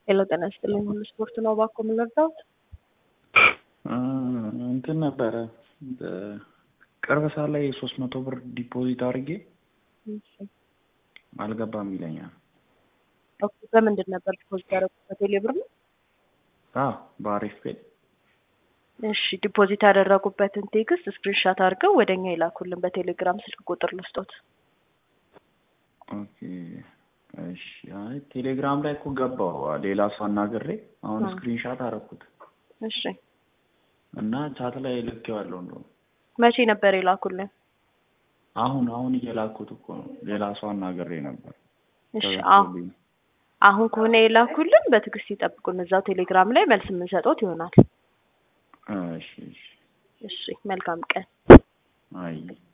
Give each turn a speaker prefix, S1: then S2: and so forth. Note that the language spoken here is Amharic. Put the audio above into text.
S1: ሄሎ ጤና ይስጥልኝ። ሁሉ ስፖርት ነው እባክዎ ምን ልርዳዎት?
S2: እንትን ነበረ ቅርብ ሰዓት ላይ ሶስት መቶ ብር ዲፖዚት አድርጌ አልገባም ይለኛል።
S1: ኦኬ በምንድን ነበር ዲፖዚት ያደረጉት? በቴሌ ብር ነው?
S2: አዎ በአሪፍ ፔ
S1: እሺ ዲፖዚት ያደረጉበትን ቴክስት ስክሪንሻት አድርገው ወደ እኛ ይላኩልን በቴሌግራም ስልክ ቁጥር ልስጦት።
S2: ኦኬ እሺ። አይ ቴሌግራም ላይ እኮ ገባው ሌላ ሰው አናግሬ አሁን ስክሪንሻት አደረኩት
S1: እሺ
S2: እና ቻት ላይ ልኬዋለሁ እንደውም
S1: መቼ ነበር የላኩልን?
S2: አሁን አሁን እየላኩት እኮ ነው። ሌላ ሰው አናግሬ ነበር።
S1: እሺ አሁን አሁን ከሆነ የላኩልን በትዕግስት ይጠብቁን። እዛው ቴሌግራም ላይ መልስ የምንሰጠውት ይሆናል።
S2: እሺ እሺ
S1: እሺ መልካም ቀን።
S2: አይ